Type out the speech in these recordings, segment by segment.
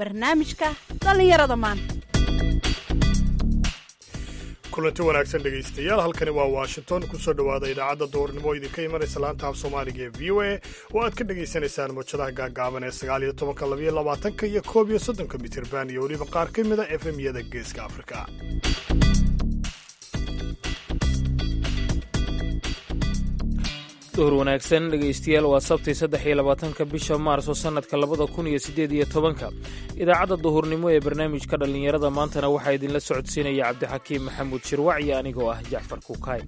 barnaamijka dhallinyarada maanta kulanti wanaagsan dhegaystayaal halkani waa washington kusoo dhowaada idaacadda duurnimo idinka imanaysa laanta af soomaaliga ee v o a oo aad ka dhagaysanaysaan mawjadaha gaagaaban ee sagaal iyo tobanka labayo labaatanka iyo koob iyo soddonka mitirban iyo weliba qaar ka mida efemyada geeska afrika duhur wanaagsan dhegaystayaal waa sabtii saddex iyo labaatanka bisha maarso sannadka labada kun iyo siddeed iyo tobanka idaacadda duhurnimo ee barnaamijka dhallinyarada maantana waxaa idinla socodsiinaya cabdixakiim maxamuud shirwac iyo anigoo ah jacfar kuukaay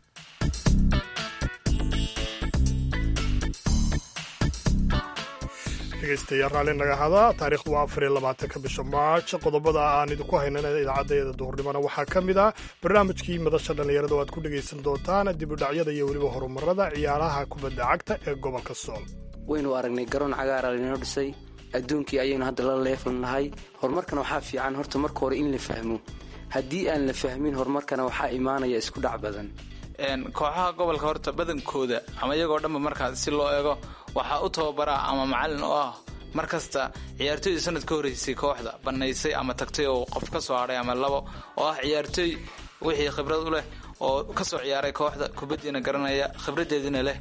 dhegaystayaal raalli naga hadaa taariikhdu waa afar iyo labaatanka bisha maarj qodobada aan idinku haynana idaacaddeeda duhurnimona waxaa ka mid ah barnaamijkii madasha dhallinyarada oo aad ku dhegaysan doontaan dibudhacyada iyo weliba horumarada ciyaaraha kubadda cagta ee gobolka sool waynu aragnay garoon cagaara laynoo dhisay adduunkii ayaynu hadda la leefalnahay horumarkana waxaa fiican horta marka hore in la fahmo haddii aan la fahmin horumarkana waxaa imaanaya isku dhac badan kooxaha gobolka horta badankooda ama iyagoo dhanba markaas si loo eego waxaa u tababaraa ama macalin oo ah mar kasta ciyaartooydii sanad ka horreysay kooxda bannaysay ama tagtay oo qof ka soo hadhay ama labo oo ah ciyaartooy wixii khibrad u leh oo ka soo ciyaaray kooxda kubaddiina garanaya khibraddeediina leh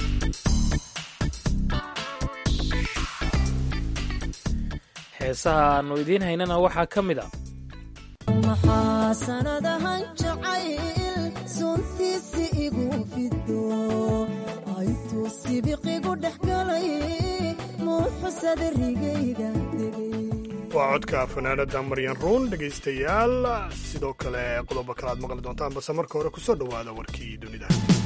heesaha aannu idiin haynana waxaa ka mid a maxaa sanadahan jacayl suntiisi igu fido aytuu sibiqigu dhex galay muuxusada rigayga degay waa codka fanaanada maryan ruun dhegaystayaal sidoo kale qodobo kale aad maqli doontaan balse marka hore kusoo dhowaada warkii dunida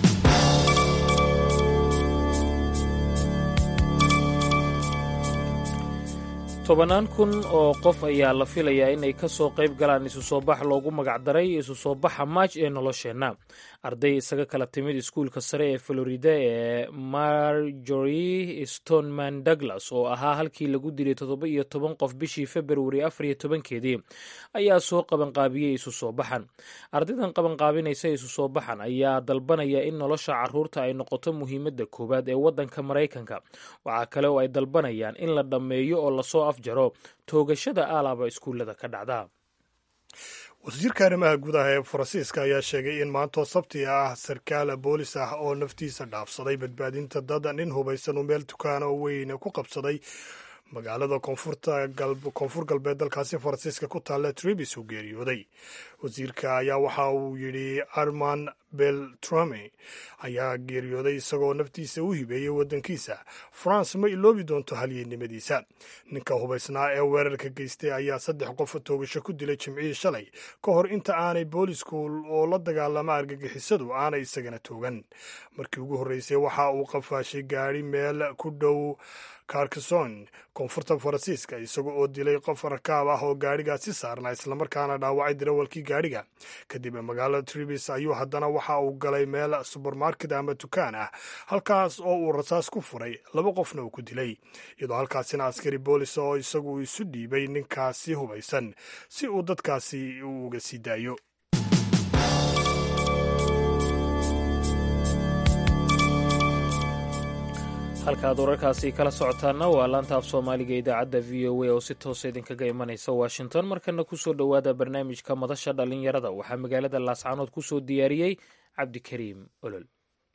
tobannaan kun oo qof ayaa la filayaa inay ka soo qayb galaan isu soo bax loogu magacdaray isu soo baxa maaj ee nolosheenna arday isaga kala timid iskuulka sare ee florida ee marjory stoneman douglas oo ahaa halkii lagu dilay toddoba iyo toban qof bishii februari afar iyo tobankeedii ayaa soo qabanqaabiyey isu soo baxan ardaydan qabanqaabinaysa isu soo baxan ayaa dalbanaya in nolosha caruurta ay noqoto muhiimadda koowaad ee waddanka maraykanka waxaa kale oo ay dalbanayaan in la dhammeeyo oo lasoo afjaro toogashada aalaaba iskuullada ka dhacda wasiirka arrimaha gudaha ee faransiiska ayaa sheegay in maantoo sabti ah sarkaal boolis ah oo naftiisa dhaafsaday badbaadinta dad nin hubaysan uu meel dukaana oo weyn ku qabsaday magaalada koonfur galbeed dalkaasi faransiiska ku taalla tribis uu geeriyooday wasiirka ayaa waxa uu yidhi arman beltrame ayaa geeriyooday isagoo naftiisa u hibeeyey waddankiisa france ma iloobi doonto halyeennimadiisa ninka hubaysnaa ee weerarka geystay ayaa saddex qof toogasho ku dilay jimcihii shalay ka hor inta aanay boolisku oo la dagaalama argagixisadu aanay isagana toogan markii ugu horreysay waxa uu qafaashay gaadhi meel ku dhow carcason koonfurta faransiiska isaga oo dilay qof rakaab ah oo gaadhigaasi saarnaa islamarkaana dhaawacay darawalkii gaadhiga kadib magaalada tribis ayuu haddana waxa uu galay meel subermarket ama dukaan ah halkaas oo uu rasaas ku furay laba qofna uu ku dilay iyadoo halkaasina askari boolis oo isagu isu dhiibay ninkaasi hubaysan si uu dadkaasi uu uga sii daayo halka aad wararkaasi kala socotaana waa laanta af soomaaliga idaacadda v o a oo si toosa idinkaga imanaysa washington markana kusoo dhowaada barnaamijka madasha dhallinyarada waxaa magaalada laascaanood kusoo diyaariyey cabdikariim olol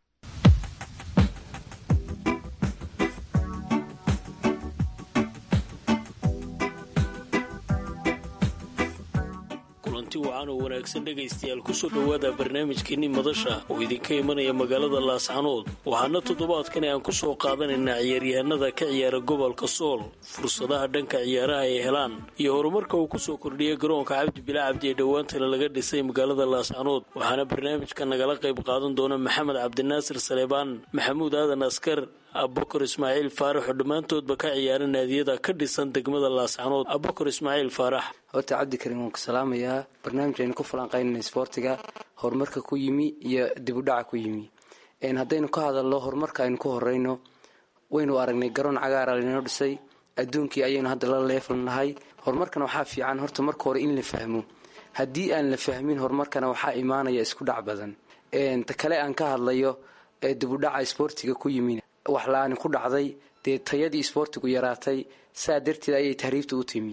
kulanti wacan oo wanaagsan dhegaystayaal kusoo dhowaada barnaamijkeenni madasha oo idinka imanaya magaalada laascanood waxaana toddobaadkani aan ku soo qaadanaynaa ciyaaryahanada ka ciyaara gobolka sool fursadaha dhanka ciyaaraha ay helaan iyo horumarka uu kusoo kordhiyay garoonka cabdi bila cabdi ee dhowaantana laga dhisay magaalada laascanood waxaana barnaamijka nagala qayb qaadan doona maxamed cabdinaasir saleebaan maxamuud aadan askar abubakar ismaaciil faarax oo dhammaantoodba ka ciyaara naadiyada ka dhisan degmada laascanood abubakar ismaaciil faarax horta cabdikarim waan ku salaamayaa barnaamij aynu ku falanqaynana isboortiga horumarka ku yimi iyo dibudhaca ku yimi haddaynu ka hadalno horumarka aynu ku horeyno waynu aragnay garoon cagaara laynoo dhisay adduunkii ayaynu hadda la leefalnahay horumarkana waxaa fiican horta marka hore in la fahmo haddii aan la fahmin horumarkana waxaa imaanaya isku dhac badan ta kale aan ka hadlayo dibudhaca isboortiga ku yimi wax la-aani ku dhacday dee tayadii isboortigu yaraatay saa darteed ayay tahriibta u timi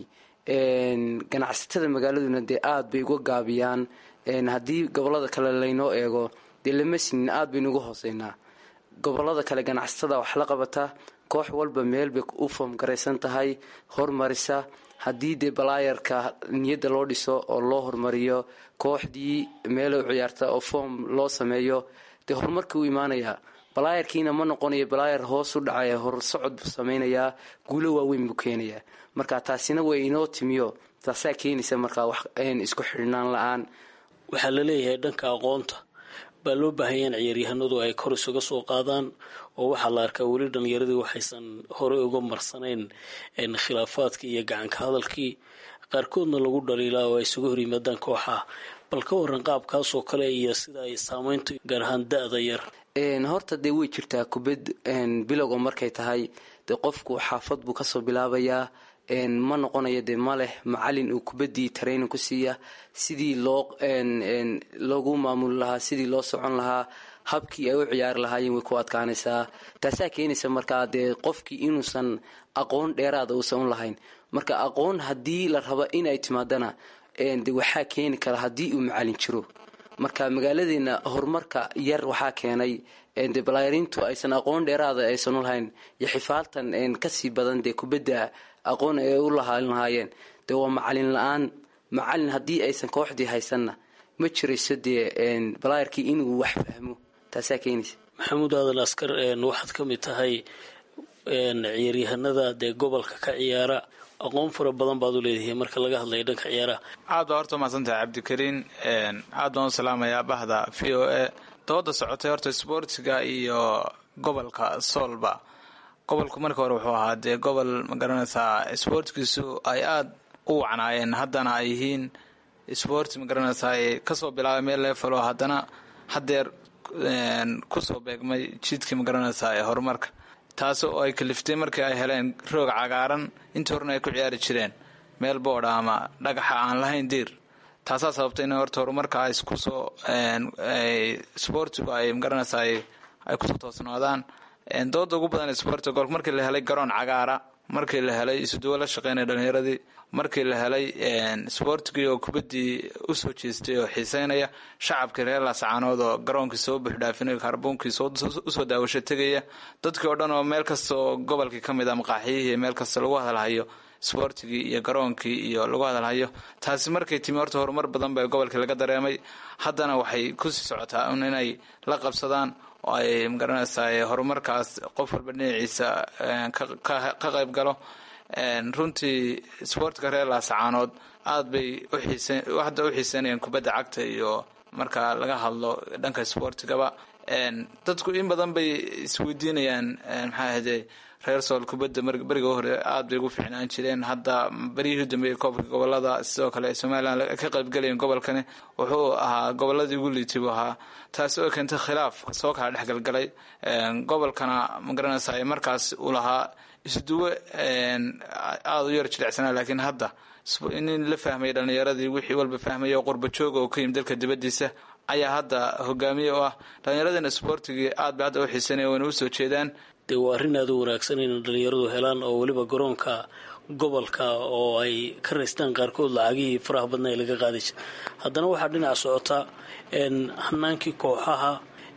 ganacsatada magaaladuna dee aada bay uga gaabiyaan haddii gobolada kale laynoo eego dee lama sinin aada baynu uga hooseynaa gobolada kale ganacsatada wax la qabata koox walba meel bay u foomgaraysan tahay hormarisa haddii dee balaayarka niyadda loo dhiso oo loo hormariyo kooxdii meelo ciyaarta oo foom loo sameeyo dee horumarka u imaanayaa balaayarkiina ma noqonayo balaayar hoos u dhacaya horsocod buu samaynayaa guulo waaweyn buu keenayaa marka taasina way inoo timiyo taasaa keenaysa markaa wax isku xidhnaan la-aan waxaa la leeyahay dhanka aqoonta baa loo baahanya in ciyaaryahanadu ay kor isuga soo qaadaan oo waxaa la arkaa weli dhallinyaradii waxaysan horey uga marsanayn khilaafaadkii iyo gacanka hadalkii qaarkoodna lagu dhaliilaa oo ay isuga hor yimaadaan kooxaha bal ka waran qaabkaasoo kale iyo sida ay saameyntu gaar ahaan da-da yar horta dee way jirtaa kubad bilowga markay tahay dee qofku xaafad buu kasoo bilaabayaa ma noqonayo dee ma leh macalin uu kubaddii training ku siiya sidii loo loogu maamuli lahaa sidii loo socon lahaa habkii ay u ciyaari lahaayeen way ku adkaanaysaa taasaa keenaysa markaa dee qofkii inuusan aqoon dheeraada uusan u lahayn marka aqoon haddii la rabo inay timaadana de waxaa keeni kara haddii uu macalin jiro marka magaaladeena horumarka yar waxaa keenay de balaayarintu aysan aqoon dheeraada aysan u lahayn iyo xifaaltan kasii badan dee kubadda aqoon ay u lahaan lahaayeen dee waa macalin la-aan macalin haddii aysan kooxdii haysanna ma jirayso dee balaayarkii inuu wax fahmo taasaa keenaysa maxamuud aadan askar waxaad ka mid tahay ciyaaryahanada dee gobolka ka ciyaara aqoon fara badan baad u leedahay marka laga hadlaya dhanka ciyaaraha aad baa horta umahadsantahay cabdikariin aad baan u salaamayaa bahda v o a dooda socotay horta sboortiga iyo gobolka soolba gobolku marka hore wuxuu ahaa dee gobol magaranaysaa sboortkiisu ay aada u wacnaayeen haddana ay yihiin sboort magaranaysaa ay kasoo bilaabay meel leefalo haddana hadeer kusoo beegmay jidkii magaranaysaa ee horumarka taas oo ay kaliftay markii ay heleen roog cagaaran intii horena ay ku ciyaari jireen meel boodha ama dhagaxa aan lahayn diir taasaa sababtay in horta horumarka ay kusoo sboortigu ay magaranaysaa ay kusoo toosnaadaan dooda ugu badan sboortiga gobolka markii la helay garoon cagaara markii la helay isuduwo la shaqeynaya dhalinyaradii markii la helay sboortigii oo kubaddii usoo jeestay oo xiiseynaya shacabkii reer laascaanood oo garoonkii soo buuxdhaafinaya kaarbuunkii usoo daawasho tegaya dadkii oo dhan oo meel kasta oo gobolkii ka mid a maqaaxiyihii meel kasta lagu hadalhayo sboortigii iyo garoonkii iyo lagu hadalhayo taasi markay timi horta horumar badan ba gobolkii laga dareemay haddana waxay kusii socotaa inay la qabsadaan oo ay magaranaysaa horumarkaas qof walba dhinaciisa ka qayb galo runtii sboortiga reer laasacaanood aada bay hadda u xiiseynayaan kubadda cagta iyo marka laga hadlo dhanka sboortigaba dadku in badan bay isweydiinayaan maxaa ahde reer sool kubadda beriga hore aada bay ugu fiicnaan jireen hadda beryihii dambeeyey koobka gobolada sidoo kale somalilan ka qaybgalayeen gobolkani wuxuu ahaa goboladii ugu liitay buu ahaa taasi oo keentay khilaaf soo kala dhexgalgalay gobolkana magaranaysa markaas uu lahaa isduwe aada u yar jilicsanaa laakiin hadda in la fahmaya dhalinyaradii wixii walba fahmaya oo qurba jooga oo ka yimid dalka dibadiisa ayaa hadda hogaamiye u ah dhalinyaradina sboortigii aad bay hadda u xiisanaya wayna usoo jeedaan dee waa arrin aada u wanaagsan inay dhalinyaradu helaan oo weliba garoonka gobolka oo ay ka raystaan qaarkood lacagihii faraha badna ee laga qaadi jira haddana waxaa dhinaca socota hanaankii kooxaha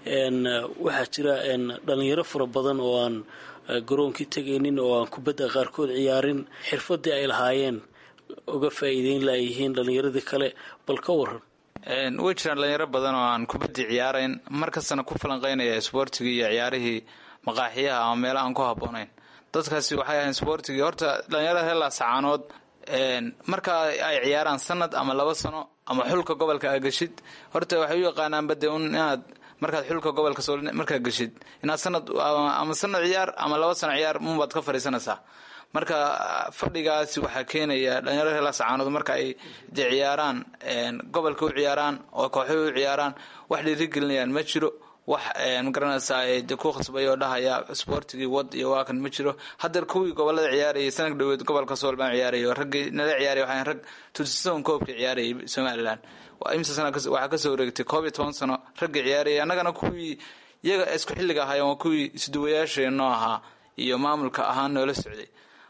waxaa jira dhalinyaro fara badan oo aan garoonkii tegaynin oo aan kubadda qaarkood ciyaarin xirfadii ay lahaayeen uga faa'iideyn layihiin dhalinyaradii kale bal ka waran way jiraan dhalinyaro badan oo aan kubaddii ciyaarayn mar kastana ku falanqeynaya sboortigii iyo ciyaarihii maqaaxiyaha ama meelaha aan ku habboonayn dadkaasi waxay ahayn sboortigii horta dhalinyarada reer laasacaanood marka ay ciyaaraan sanad ama laba sano ama xulka gobolka aa geshid horta waxay u yaqaanaanba dee un inaad markaad xulka gobolka soo markaad geshid inaad sanad ama sanad ciyaar ama laba sano ciyaar unbaad ka fadhiisanaysaa marka fadhigaasi waxaa keenaya dhalinyarada reer laasacaanood marka ay dee ciyaaraan gobolka u ciyaaraan oo kooxuhu u ciyaaraan wax dhiirigelinayaan ma jiro wax magaranaysaa de ku khasbay oo dhahaya sboortigii wad iyo waakan ma jiro hadeer kuwii gobolada ciyaarayay sanad dhaweed gobolka sool baan ciyaarayay raggii nala ciyaaraya waxaan rag tusisoon koobka ciyaarayay somalilan imsa sana waxaa kasoo wareegtay koob iyo toban sano raggii ciyaarayay annagana kuwii iyaga isku xilliga ahaayeen waa kuwii isduwayaasheenoo ahaa iyo maamulka ahaan noola socday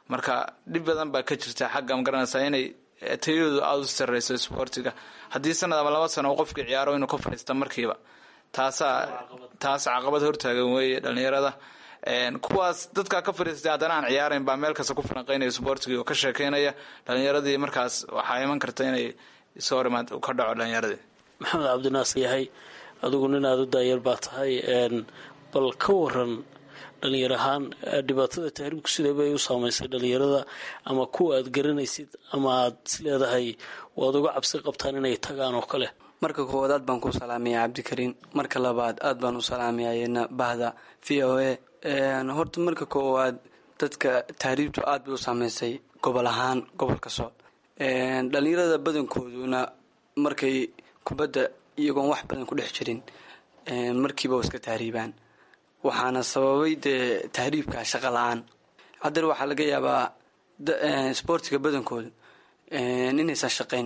marka dhib badan baa ka jirta xagga magaranaysaa inay tayadoodu aada u sarreyso isboortiga haddii sanad ama laba sano uu qofkii ciyaaro inuu ka fadhiista markiiba taasaa taas caqabad hortaagan weeye dhalinyarada kuwaas dadkaa ka fadhiistay haddana aan ciyaarayn baa meel kasta ku falanqeynaya isboortigii oo ka sheekeynaya dhalinyaradii markaas waxaa iman karta inay soo horimaad ka dhaco dhalinyaradii maxamed cabdinaasir yahay adigu nin aada u daayar baa tahay bal ka waran dhalinyar ahaan dhibaatada tahriibku sideebay u saameysay dhalinyarada ama kuwa aad garanaysid ama aad is leedahay waad uga cabsi qabtaan inay tagaan oo kale marka koowaad aad baan ku salaamaya cabdikariin marka labaad aad baan u salaamayaena bahda v o a horta marka koowaad dadka tahriibtu aad bay u saameysay gobol ahaan gobolka sool dhalinyarada badankooduna markay kubadda iyagoon wax badan ku dhex jirin markiiba iska tahriibaan waxaana sababay dee tahriibka shaqa la-aan hadeer waxaa laga yaabaa sboortiga badankooda inaysan shaqayn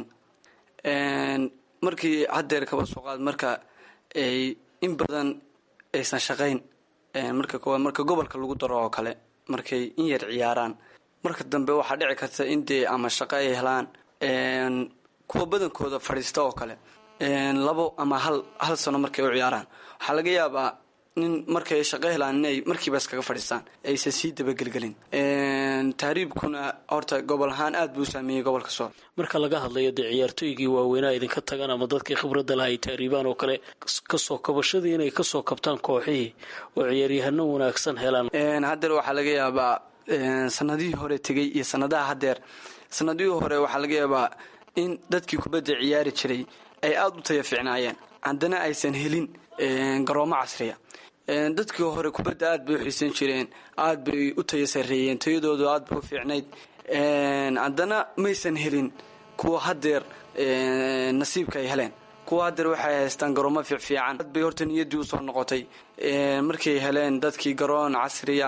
markii hadeer kaba soo qaad marka ay in badan aysan shaqayn marka koowaad marka gobolka lagu daro oo kale markay in yar ciyaaraan marka dambe waxaa dhici karta in dee ama shaqo ay helaan kuwa badankooda fadhiista oo kale labo ama hal hal sano markay u ciyaaraan waxaa laga yaabaa nin markay shaqo helaan inay markiiba iskaga fadhiistaan aysan sii dabagelgelin tahriibkuna horta gobol ahaan aad buu u saameeyey gobolka sool marka laga hadlayo dee ciyaartooygii waaweynaa idinka tagaan ama dadkii khibradda laha ay tahriibaan oo kale kasoo kabashadii inay kasoo kabtaan kooxihii oo ciyaaryahano wanaagsan helaan hadeer waxaa laga yaabaa sanadihii hore tegay iyo sanadaha hadeer sanadihii hore waxaa laga yaabaa in dadkii kubadda ciyaari jiray ay aada u taya fiicnaayeen haddana aysan helin garoomo casriya dadkii hore kubadda aad bay u xiisan jireen aad bay u taya sareeyeen tayadoodu aad bay u fiicnayd haddana maysan helin kuwa hadeer nasiibka ay heleen kuwa hadeer waxay haystaan garoomo fiicfiican aad bay horta niyaddii usoo noqotay markay heleen dadkii garoon casriya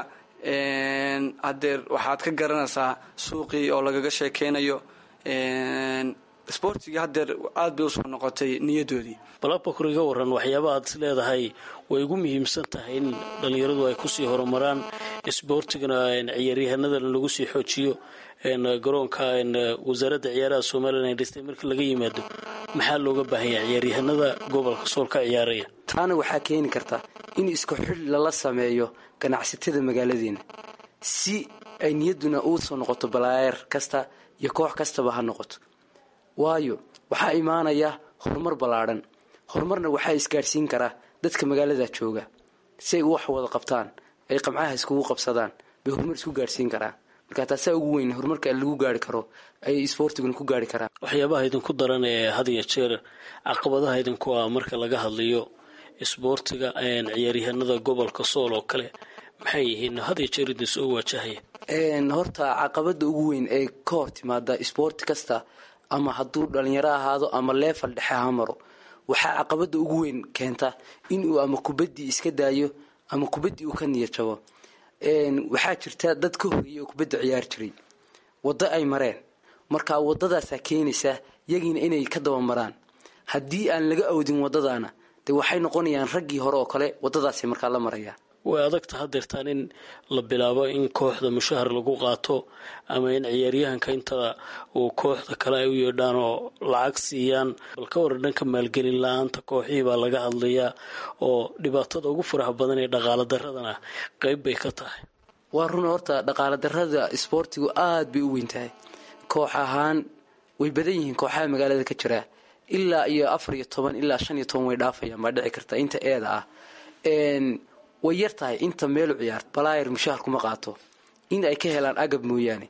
hadeer waxaad ka garanaysaa suuqii oo lagaga sheekeynayo sboortigii hadeer aad bay usoo noqotay niyadoodii balabakor iga waran waxyaaba aad is leedahay way ugu muhiimsan tahay in dhalinyaradu ay kusii horumaraan isboortigana ciyaaryahanadana lagu sii xoojiyo garoonka wasaaradda ciyaaraha somalilan ay dhistay marka laga yimaado maxaa looga baahanya ciyaaryahanada gobolka sool ka ciyaaraya taana waxaa keeni karta in isku xil lala sameeyo ganacsatada magaaladeena si ay niyadduna uu soo noqoto balaayer kasta iyo koox kastaba ha noqoto waayo waxaa imaanaya horumar ballaadhan horumarna waxaa isgaadhsiin karaa dadka magaalada jooga si ay wax wada qabtaan ay qamcaha iskugu qabsadaan bay horumar isku gaadhsiin karaan marka taasaa ugu weyn horumarka lagu gaari karo ayay isboortiguna ku gaari karaan waxyaabaha idinku daran ee had iyo jeer caqabadaha idinku ah marka laga hadlayo isboortiga ciyaaryahanada gobolka sool oo kale maxay yihiin had iyo jeer idin soo waajahaya horta caqabada ugu weyn ee ka hor timaada isboorti kasta ama hadduu dhalinyaro ahaado ama leefal dhexe ha maro waxaa caqabada ugu weyn keenta inuu ama kubaddii iska daayo ama kubaddii uu ka niyad jabo waxaa jirta dad ka horeeyay oo kubadda ciyaari jiray waddo ay mareen marka waddadaasaa keenaysa yagiina inay ka dabamaraan haddii aan laga awdin waddadaana dee waxay noqonayaan raggii hore oo kale waddadaasay markaa la marayaan way adagta hadeertaan in la bilaabo in kooxda mushahar lagu qaato ama in ciyaaryahanka inta uu kooxda kale ay u yeedhaan oo lacag siiyaan bal ka waran dhanka maalgelin la-aanta kooxihii baa laga hadlayaa oo dhibaatada ugu faraha badan ee dhaqaalo daradana qeyb bay ka tahay waa run horta dhaqaalo darada isboortigu aada bay u weyn tahay koox ahaan way badan yihiin kooxaha magaalada ka jira ilaa iyo afar iyo toban ilaa shan iyo toban way dhaafayaan baa dhici karta inta eeda ah way yar tahay inta meelu ciyaarto balaayar mushahar kuma qaato in ay ka helaan agab mooyaane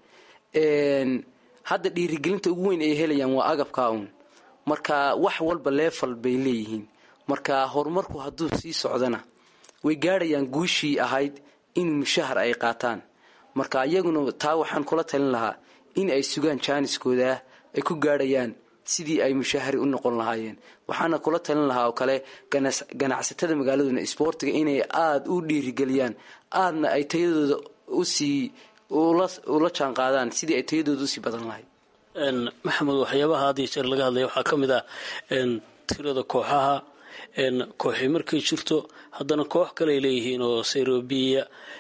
hadda dhiirigelinta ugu weyn ay helayaan waa agabkaa uun marka wax walba leefal bay leeyihiin marka horumarku hadduu sii socdana way gaadhayaan guushii ahayd in mushahar ay qaataan marka iyaguna taa waxaan kula talin lahaa in ay sugaan jaaniskooda ay ku gaadhayaan sidii ay mushahari u noqon lahaayeen waxaana kula talin lahaa oo kale ganacsatada magaaladuna isboortiga inay aada u dhiirigeliyaan aadna ay tayadooda usii ula jaan qaadaan sidii ay tayadooda usii badan lahayd maxamed waxyaabaha had iyo jeer laga hadlaya waxaa ka mid ah tirada kooxaha kooxi markay jirto haddana koox kaleay leeyihiin oo serobiya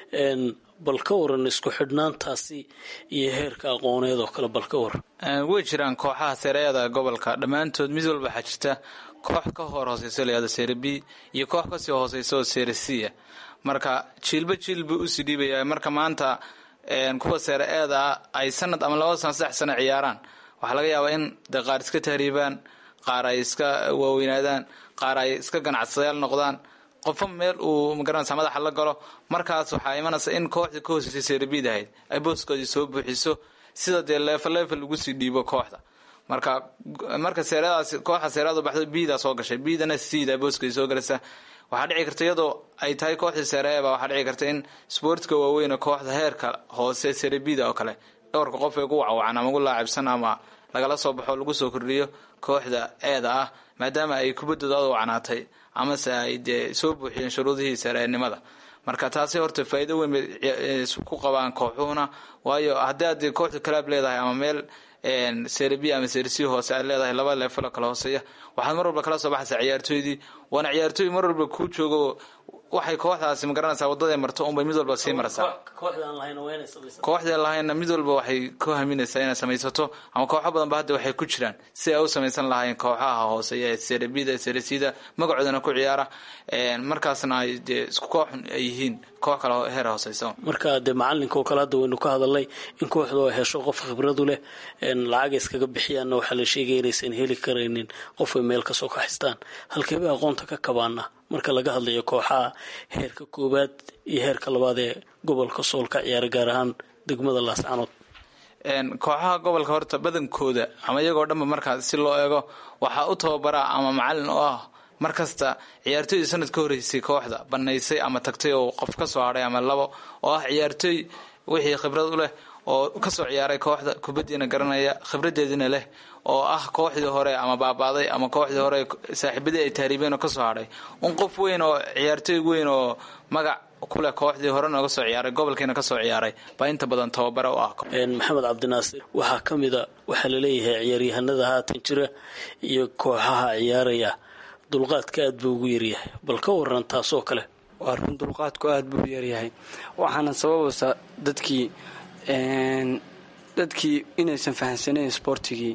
bal ka waran isku xidhnaantaasi iyo heerka aqooneed oo kale bal ka waran way jiraan kooxaha sereada gobolka dhammaantood mid walba waxaa jirta koox ka hor hooseyso layado sere b iyo koox kasii hooseyso oo sere c a marka jiilba jiil buu usii dhiibaya marka maanta kuwa seere eeda ay sanad ama laba sano saddex sano ciyaaraan waxaa laga yaabaa in de qaar iska tahriibaan qaar ay iska waaweynaadaan qaar ay iska ganacsadayaal noqdaan qofo meel uu magaranaysa madaxa la galo markaas waxaa imanaysa in kooxdii ka hooseysay serebiid ahayd ay booskoodii soo buuxiso sida dee leefal leefal lagu sii dhiibo kooxda marka marka seeradaas kooxda seerada baxdo biida soo gashay biidana siida booskoodii soo galaysa waxaa dhici karta iyadoo ay tahay kooxdii sereeba waxaa dhici karta in sportka waaweyn kooxda heerka hoose serebida oo kale dhowrka qof ay gu wacwacan ama gu laacibsan ama lagala soo baxo lagu soo kordhiyo kooxda eeda ah maadaama ay kubaddooda ad wacnaatay amase ay dee soo buuxiyeen shuruudihii sareenimada marka taasi horta faa'iido weyn bay ku qabaan kooxuhuna waayo haddii aad kooxda kalaab leedahay ama meel serbi ama sersi hoose aad leedahay laba leefalo kala hooseeya waxaad mar walba kala soo baxaysaa ciyaartooydii waana ciyaartooy mar walba kuu joogo waxay kooxdaasi magaranaysaa waddaday marto unbay mid walba sii maraysaa kooxdeen lahaynna mid walba waxay ku haminaysaa inay samaysato ama kooxo badan ba hadda waxay ku jiraan si ay u samaysan lahaayeen kooxaha hooseeya ee serebida seresida magacoodana ku ciyaara markaasna ay dee isku koox ay yihiin koox kale heer hooseysa marka dee macalinka oo kale hadda waynu ka hadalnay in kooxdu ay hesho qof khibradu leh lacaga iskaga bixiyaanna waxaa la sheegaya inaysan heli karaynin qofay meel kasoo kaxistaan halkeebay aqoonta ka kabaana marka laga hadlayo kooxaha heerka koowaad iyo heerka labaad ee gobolka sool ka ciyaara gaar ahaan degmada laascanood kooxaha gobolka horta badankooda ama iyagoo dhanba markaa si loo eego waxaa u tababaraa ama macalin oo ah mar kasta ciyaartooydii sanad ka horreysay kooxda banaysay ama tagtay oo qof ka soo hadhay ama labo oo ah ciyaartooy wixii khibrad u leh oo kasoo ciyaaray kooxda kubaddiina garanaya khibradeediina leh oo ah kooxdii hore ama baabaaday ama kooxdii hore saaxiibadii ay tahriibeen oo kasoo hadhay un qof weyn oo ciyaartooy weyn oo magac kuleh kooxdii hore nooga soo ciyaaray gobolkiina kasoo ciyaaray baa inta badan tababare u ah maxamed cabdinaasir waxaa ka mida waxaa laleeyahay ciyaaryahanada haatan jira iyo kooxaha ciyaaraya dulqaadka aad buu ugu yaryahay bal ka waran taasoo kale waa run dulqaadku aada buu u yaryahay waxaana sababaysa dadkii dadkii inaysan fahamsanayn sportigii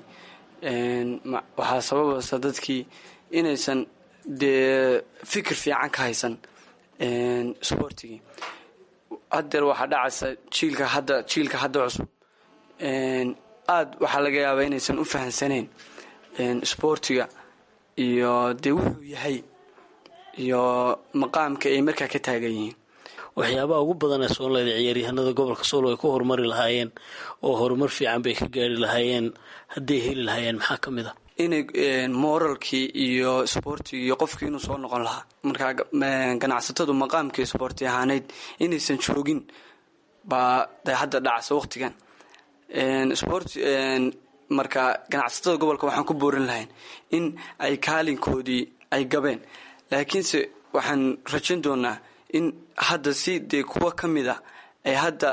waxaa sababaysa dadkii inaysan dee fikir fiican ka haysan sportigii hadeer waxaa dhacaysa jiilka hadda jiilka hadda cusub aada waxaa laga yaabaa inaysan u fahamsanayn sportiga iyo dee wuxuu yahay iyo maqaamka ay markaa ka taagan yihiin waxyaabaha ugu badan ee soonleyda ciyaaryahanada gobolka sool ay ku horumari lahaayeen oo horumar fiican bay ka gaari lahaayeen hadday heli lahaayeen maxaa ka mid a inay moralkii iyo sportigii iyo qofkii inuu soo noqon lahaa markaa ganacsatadu maqaamkii sporti ahaaneyd inaysan joogin baa de hadda dhacsa waqtigan sport marka ganacsatada gobolka waxaan ku boorin lahayn in ay kaalinkoodii ay gabeen laakiinse waxaan rajayn doonaa in hadda si dee kuwa ka mid a ay hadda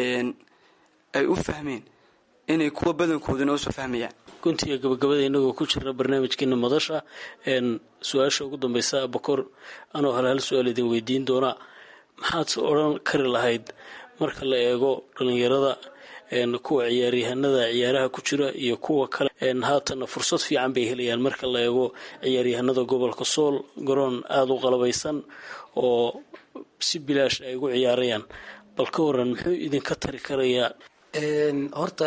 ay u fahmeen inay kuwa badankooduna usoo fahmayaan guntiga gabagabada inagoo ku jirna barnaamijkeena madasha su-aasha ugu dambeysa bokor anoo hal hal su-aal idin weydiin doonaa maxaad odhan kari lahayd marka la eego dhalinyarada kuwa ciyaaryahanada ciyaaraha ku jira iyo kuwa kale haatana fursad fiican bay helayaan marka la eego ciyaaryahanada gobolka sool garoon aada u qalabaysan oo si bilaash ay ugu ciyaarayaan bal ka waran muxuu idinka tari karayaa horta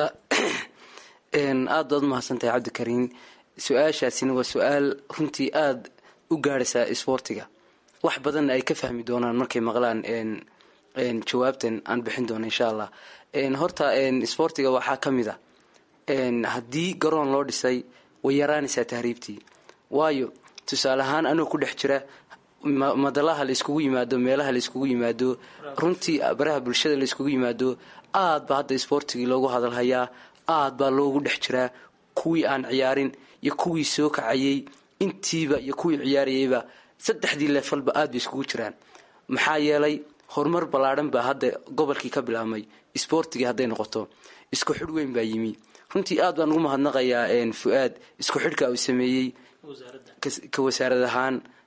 aad baad umahadsantahay cabdikariin su-aashaasina waa su-aal runtii aada u gaadhaysaa isboortiga wax badanna ay ka fahmi doonaan markay maqlaan jawaabtan aan bixin doono insha allah horta isboortiga waxaa ka mid a haddii garoon loo dhisay way yaraanaysaa tahriibtii waayo tusaale ahaan anoo ku dhex jira madalaha la iskugu yimaado meelaha la iskugu yimaado runtii baraha bulshada la iskugu yimaado aad baa hadda isboortigii loogu hadalhayaa aad baa loogu dhex jiraa kuwii aan ciyaarin iyo kuwii soo kacayay intiiba iyo kuwii ciyaarayayba saddexdii leefalba aad bay iskugu jiraan maxaa yeelay horumar ballaadhan baa hadda gobolkii ka bilaabmay isboortigii hadday noqoto isku xidh weyn baa yimi runtii aad baan ugu mahadnaqayaa fu-aad isku xidhka uu sameeyey ka wasaarad ahaan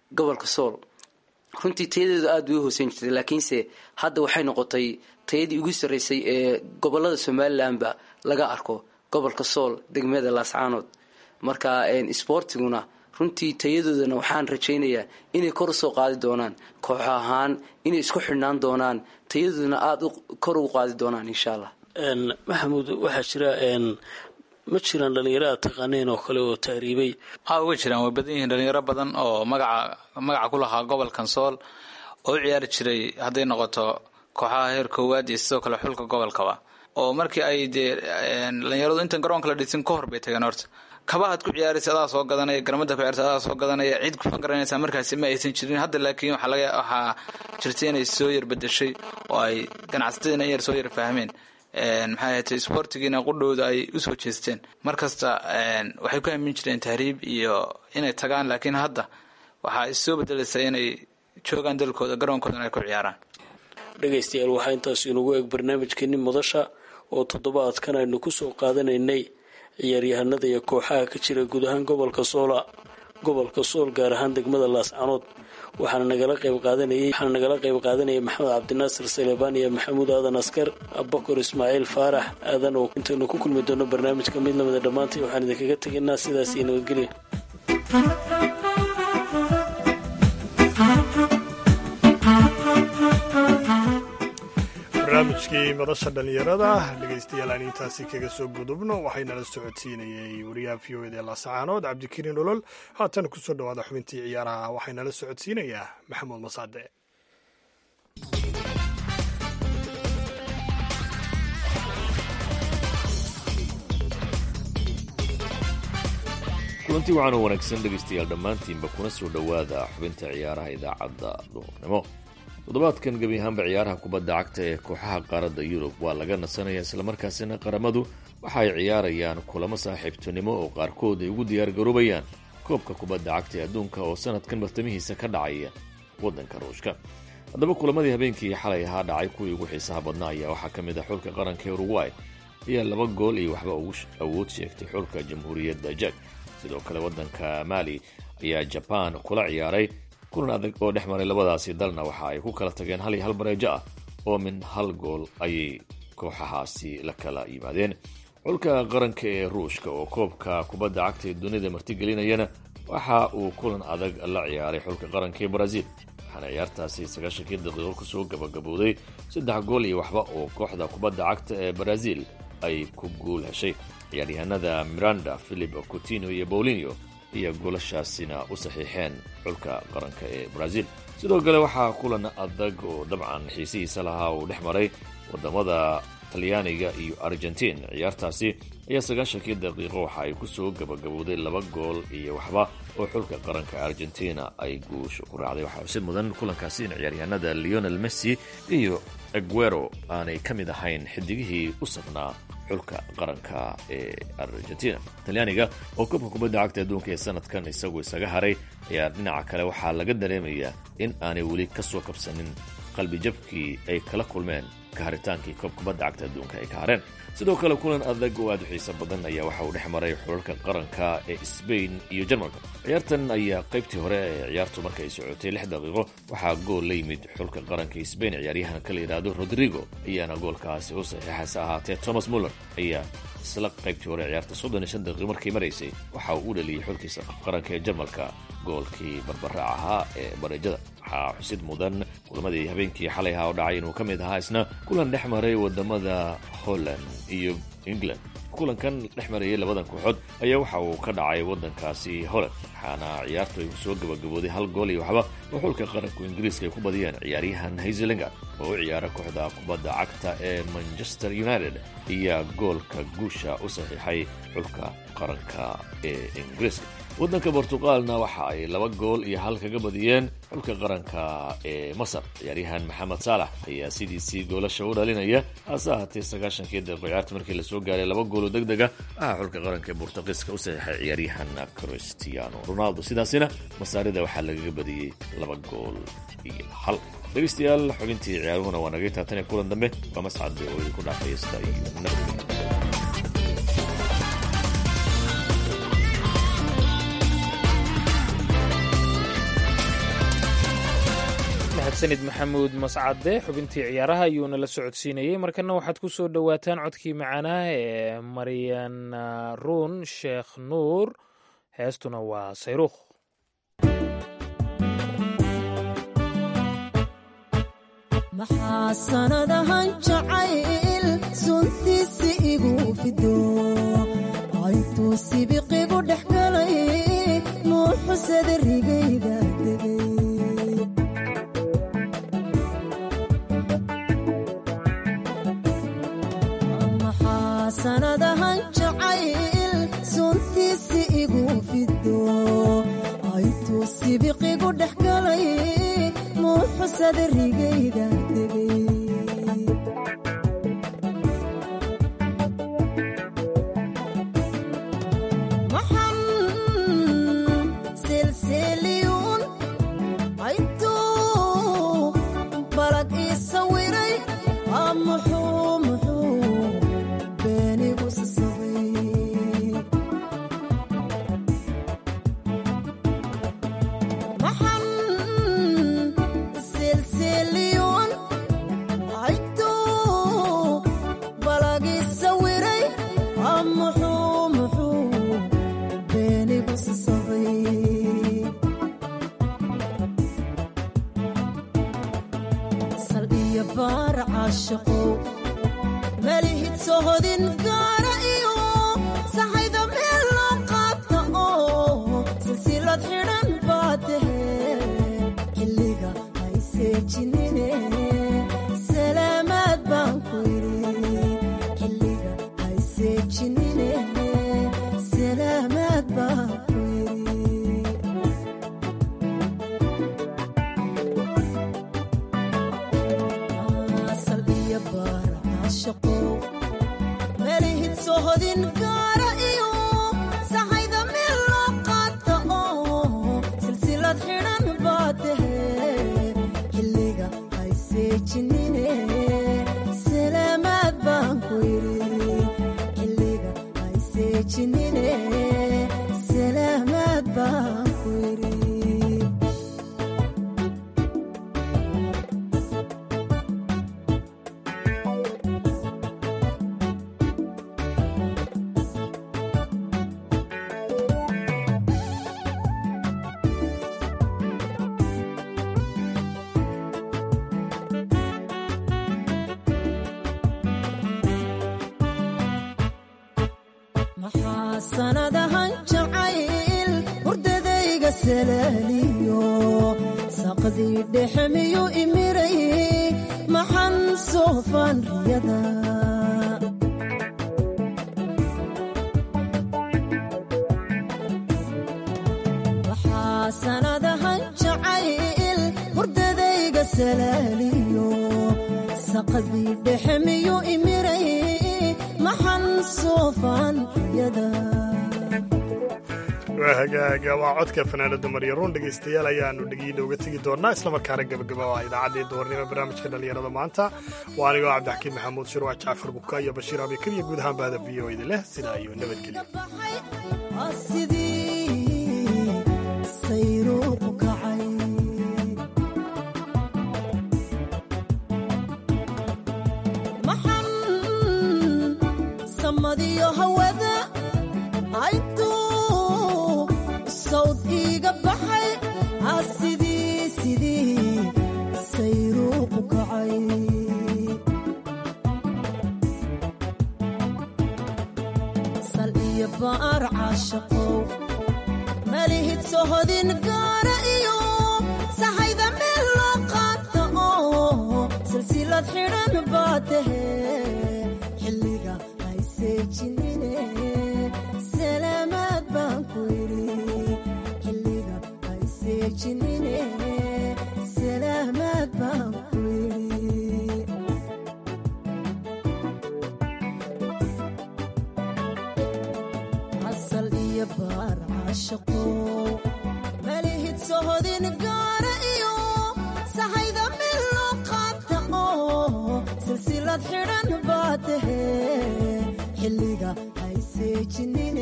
gobolka sool runtii tayadeedu aada way u hooseyn jirtay laakiinse hadda waxay noqotay tayadii ugu sarreysay ee gobolada somalilanba laga arko gobolka sool degmada laascaanood marka isboortiguna runtii tayadoodana waxaan rajaynayaa inay kor usoo qaadi doonaan koox ahaan inay isku xidhnaan doonaan tayadoodana aada kor ugu qaadi doonaan insha allah maxamuud waxaa jira ma jiraan dhalinyaro aad taqaaneen oo kale oo tahriibay waxaa uga jiraan way badan yihiin dhalinyaro badan oo magaca magaca ku lahaa gobolkan sool oo u ciyaari jiray hadday noqoto kooxaha heer koowaad iyo sidoo kale xulka gobolkaba oo markii ay dee dhalinyaradu intan garoonka la dhisin ka hor bay tageen horta kabahaad ku ciyaaraysa adaa soo gadanaya garamada ku ciyaarsa adaa soo gadanaya cid ku fangaranaysa markaasi ma aysan jirin hadda laakiin waxaa laga waxaa jirta inay soo yar bedeshay oo ay ganacsatadiina in yar soo yar fahmeen maxay ahatay isboortigiina qudhowda ay usoo jeesteen markasta waxay ku aamin jireen tahriib iyo inay tagaan laakiin hadda waxaa issoo bedelaysa inay joogaan dalkooda garoonkoodana ay ku ciyaaraan dhegaystayaal waxaa intaas inugu eeg barnaamijkeeni madasha oo toddobaadkan aynu ku soo qaadanaynay ciyaaryahanada iyo kooxaha ka jira guud ahaan gobolka soola gobolka sool gaar ahaan degmada laascanood waxaana nagala qayb qaadanayay waxaana nagala qayb qaadanayay maxamed cabdinaasir salebaan iyo maxamuud aadan askar abakor ismaaciil faarax aadan oo intaynu ku kulmi doono barnaamijka mid lamida dhammaantay waxaan idinkaga tegaynaa sidaas iyo nabadgelya barnaamijkii madasha dhallinyarada dhegaystayaal aan intaasi kaga soo gudubno waxaynala socodsiinayay wariyaha v o ed ee laasacaanood cabdikariin olol haatan kusoo dhawaada xubintii ciyaaraha waxaynala socodsiinayaa maxamuud masaade kulanti waxaan u wanaagsan dhegaystayaal dhammaantiinba kuna soo dhowaada xubinta ciyaaraha idaacadda duhurnimo toddobaadkan gebi ahaanba ciyaaraha kubadda cagta ee kooxaha qaaradda yurub waa laga nasanaya islamarkaasina qaramadu waxa ay ciyaarayaan kulamo saaxiibtinimo oo qaarkood ay ugu diyaargaroobayaan koobka kubadda cagta ee adduunka oo sanadkan bartamihiisa ka dhacaya waddanka ruushka haddaba kulamadii habeenkii xalay ahaa dhacay kuwii ugu xiisaha badnaa ayaa waxaa ka mid ah xulka qaranka ee uruguay ayaa laba gool iyo waxba ugu awood sheegtay xulka jamhuuriyadda jak sidoo kale waddanka maali ayaa jabaan kula ciyaaray kulan adag oo dhex maray labadaasi dalna waxa ay ku kala tageen hal iyo hal bareejo ah oo min hal gool ayay kooxahaasi la kala yimaadeen xulka qaranka ee ruushka oo koobka kubadda cagta ee dunida martigelinayana waxa uu kulan adag la ciyaaray xulka qaranka ee brazil waxaana ciyaartaasi sagaashankii daqiiqo kusoo gabagabowday saddex gool iyo waxba oo kooxda kubadda cagta ee brazil ay ku guul heshay ciyaaryahanada miranda philip coutinho iyo bowlinio iyo goolashaasina u saxiixeen xulka qaranka ee brazil sidoo kale waxaa kulan adag oo dabcan xiisihiisa lahaa uu dhex maray wadamada talyaaniga iyo argentin ciyaartaasi ayaa sagaashankii daqiiqo waxa ay kusoo gabagabowday laba gool iyo waxba oo xulka qaranka argentina ay guusha ku raacday waxaa xusid mudan kulankaasi in ciyaaryahanada leonel messi iyo aguero aanay ka mid ahayn xidigihii u safnaa xulka qaranka ee argentina talyaaniga oo koobka kubadda cagta adduunka ee sanadkan isagu isaga haray ayaa dhinaca kale waxaa laga dareemayaa in aanay weli ka soo kabsanin qalbijabkii ay kala kulmeen ka haritaankii koob kubadda cagta adduunka ay ka hareen sidoo kale kulan adag oo aad u xiiso badan ayaa waxa uu dhex maray xulalka qaranka ee sbain iyo jarmalka ciyaartan ayaa qaybtii hore ee ciyaartu marka ay socotay lix daqiiqo waxaa gool la yimid xulka qaranka sbain ciyaaryahanka la yidhaahdo rodrigo ayaana goolkaasi u saxiixaysa ahaatee thomas muller ayaa isla qaybtii hore ciyaarta soddon iyo shan daqiiqo markay maraysay waxa uu u dhaliyey xulkiisa qaranka ee jarmalka goolkii barbaraac ahaa ee bareejada waxaa xusid mudan kulamadii habeenkii xalay ahaa oo dhacay inuu ka mid ahaa isna kulan dhex maray wadamada holland iyo england kulankan dhex marayay labadan kooxood ayaa waxa uu ka dhacay waddankaasi holland waxaana ciyaartu ay soo gabagabooday hal gool iyo waxba oo xulka qaranku ingiriiska ay ku badiyeen ciyaaryahan hayzelinga oo u ciyaara kooxda kubadda cagta ee manchester united ayaa goolka guusha u saxiixay xulka qaranka ee ingiriiska waddanka bortuqaalna waxa ay laba gool iyo hal kaga badiyeen xulka qaranka ee masar ciyaaryahan maxamed saalax ayaa sidiisii goolasha u dhalinaya hase ahaatee sagaashankii daqiiqo ciyaarta markii lasoo gaaray laba gooloo deg dega waxaa xulka qaranka ee bortuqiiska u saxiixay ciyaaryahan cristiano ronaldo sidaasina masaarida waxaa lagaga badiyey laba gool iyo hal dhegeystayaal xubintii ciyaaruhuna waa naga taatan ee kulan dambe waa mascade oo idinku dhaafaya sida iyo nabadgelya mahadsanid maxamuud mascade xubintii ciyaaraha ayuuna la socodsiinayey markana waxaad ku soo dhowaataan codkii macaanaha ee maryan ruun sheekh nuur heestuna waa sayruukh maxaa sanadahan jacayl suntiisi igu fido aytuu sibiqigu dhex galay nuuxusada rigayga degay maxaa sanadahan jacayl suntiisi igu fido aytuu sibiqigu dhex galay nuuxusada rigayga degay maxan silsiliyuun aytuu balag ii sawiray aa muxuu muxuu beenigu sasabay maxan silsiliyuun aytuu balag ii sawiray aa muxuu muxuu beenigu sasabay sal iyo baar caashaqow malihid sohodin gaara iyo saxayda meel loo qaabta oo silsilad xidhan baa tahe xilliga hayseejinine salaamaad baan ku yidhi xilliga hayseejinine salaamaad baan ku yidhi sal iyo baar caashaqow melihid sohodin gaara iyo saxayda meel loo qaata oo silsilad xidhan baa tahe xilliga hayseejinine salaamaad baan ku yidhi xilliga hayseejinine salaamaad baan ku yidhi maxaa sanadahan jacayl hurdadayga salaaliyo saqdii dhexe miyuu imiray maxan soofaan riyada maxaa sanadahan jacayl hurdadayga salaaliyo saqdii dhexe miyuu imiray maxan soofaan riyada waa hagaaga waa codka fanaanada maryaruun dhegaystayaal ayaanu dhegiina uga tegi doonaa islamarkaana gabagaba waa idaacaddii duhurnimo barnaamijka dhallinyarada maanta waa anigoo cabdixakiin maxamuud shirwac jacfar buka iyo bashiir abikar iyo guud ahaan bahda v o idin leh sidaa iyo nabadgelyo Waa sidii sayruuqu kacay maxan samadiyo hawada aytuu sawd iiga baxay aa sidii sidii sayruuqu kacay sal iyo baar caashaqow malihid sohodin gaara iyo saxayda meel loo qaata oo silsilad xidhan baa tahe xilliga hayseejinine salaamaad baan ku yidhi xilliga hayseejinine salaamaad baan ku yidhi asal iyo baar caashaqow malihid sohodin gaara iyo saxayda meel loo qaabta oo silsilad xidhan baa tahe xilliga hayseejinine